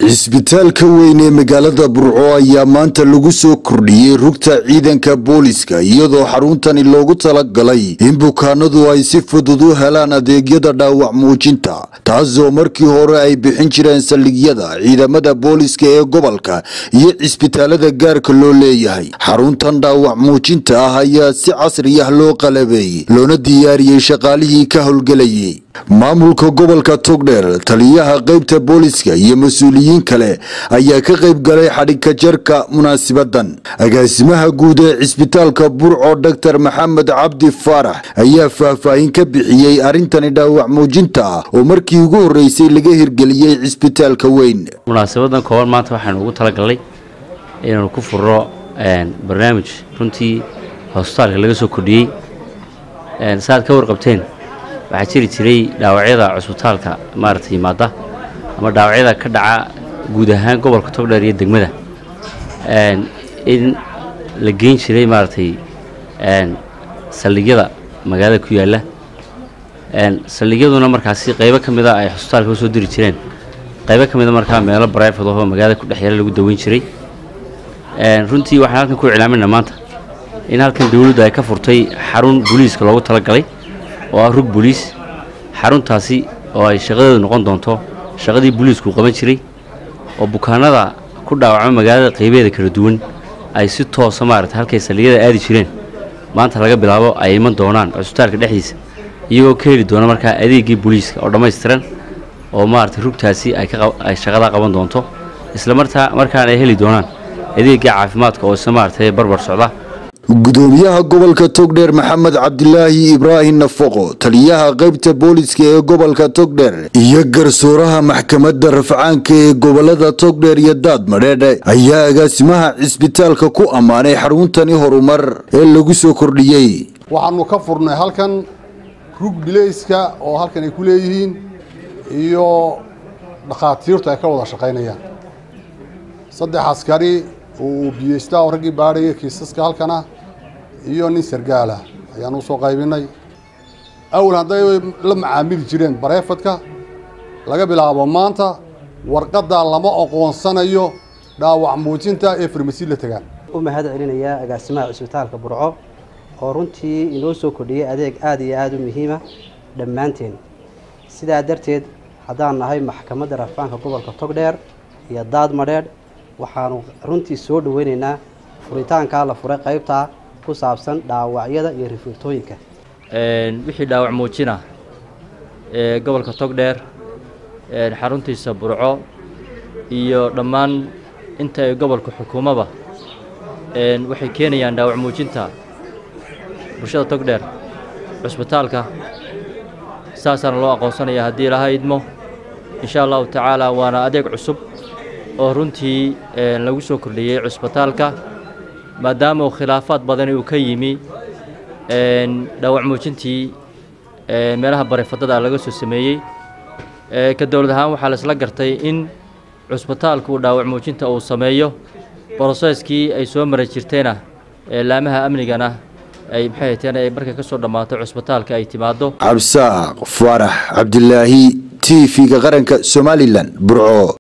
cisbitaalka weyn ee magaalada burco ayaa maanta lagu soo kordhiyey rugta ciidanka booliska iyadoo xaruntani loogu talagalay in bukaanadu ay si fudud u helaan adeegyada dhaawac muujinta taasoo markii hore ay bixin jireen saldhigyada ciidamada booliska ee gobolka iyo cisbitaalada gaarka loo leeyahay xaruntan dhaawac muujinta ah ayaa si casri ah loo qalabeeyey loona diyaariyey shaqaalihii ka howlgelayay maamulka gobolka togdheer taliyaha qaybta booliska iyo mas-uuliyiin kale ayaa ka qayb galay xadhigka jarka munaasibadan agaasimaha guud ee cisbitaalka burco doctor maxamed cabdi faarax ayaa faahfaahin ka bixiyey arrintani dhaawac muujinta ah oo markii ugu horreysay laga hirgeliyey cisbitaalka weyn munaasabadan kooban maanta waxaanu ugu talagalnay inaanu ku furro barnaamij runtii hosbitaalka laga soo kordhiyey saaad ka warqabteen waxaa jiri jiray dhaawacyada cusbitaalka maaragtay yimaada ama dhaawacyada ka dhaca guud ahaan gobolka togdheer iyo degmada in la geyn jiray maaragtay saldhigyada magaalada ku yaalla saldhigyaduna markaasi qaybo ka mida ay cusbitaalka usoo diri jireen qaybo ka mida markaa meelo brifad ahoo magaalada ku dhex yaala lagu daweyn jiray runtii waxaan halkan ku iclaaminaa maanta in halkan dawladdu ay ka furtay xarun booliiska loogu talagalay oo ah rug booliis xaruntaasi oo ay shaqadeedu noqon doonto shaqadii booliisku qaban jiray oo bukaanada ku dhaawacma magaalada qaybeeda kala duwan ay si toosa maarata halkay saldhigyada aadi jireen maanta laga bilaabo ay iman doonaan cusbitaalka dhexdiisa iyagoo ka heli doona markaa adeegii booliiska oo dhammaystiran oo maarata rugtaasi ay shaqadaa qaban doonto isla martaa markaana ay heli doonaan adeegii caafimaadka oo isla maarata barbar socda gudoomiyaha gobolka togdheer maxamed cabdilaahi ibraahim nafaqo taliyaha qaybta booliska ee gobolka togdheer iyo garsooraha maxkamadda rafcaanka ee gobolada togdheer iyo daadmadheedhe ayaa agaasimaha cisbitaalka ku ammaanay xaruntani horumar ee lagu soo kordhiyey waxaanu ka furnay halkan rug bilayska oo halkan ay ku leeyihiin iyo dhakhaatiirtu ay ka wada shaqaynayaan saddex askari uu biyeystaa oo raggii baadhaya kiisaska halkana iyo nin sargaala ayaan usoo qaybinay awal hadday la macaamili jireen bareefadka laga bilaabo maanta warqaddaa lama oqoonsanayo dhaawac muujinta ee farmasi la tagaan u mahad celinayaa agaasimaha cisbitaalka burco oo runtii inoo soo kordhiyey adeeg aada iyo aada u muhiima dhammaanteen sidaa darteed haddaan nahay maxkamadda rafcaanka gobolka togdheer iyo daadmadheedh waxaanu runtii soo dhaweynaynaa furitaankaa la furay qaybtaa ku saabsan dhaawacyada iyo rifiirtooyinka wixii dhaawac muujina ee gobolka togdheer xaruntiisa burco iyo dhammaan inta ay gobolka xukuumaba waxay keenayaan dhaawac muujinta bulshada togdheer cusbitaalka saasaana loo aqoonsanaya haddii laha idmo insha allahu tacaala waana adeeg cusub oo runtii lagu soo kordhiyey cusbitaalka maadaama uu khilaafaad badani uu ka yimi dhaawac muujintii meelaha barefadada laga soo sameeyey ka dowlad ahaan waxaa laisla gartay in cusbitaalku uu dhaawac muujinta uu sameeyo broseskii ay soo mara jirtayna laamaha amnigana ay maxay hateen ay markay ka soo dhammaato cusbitaalka ay timaaddo cabsaaq faarax cabdilaahi t v-ga qaranka somalilan burco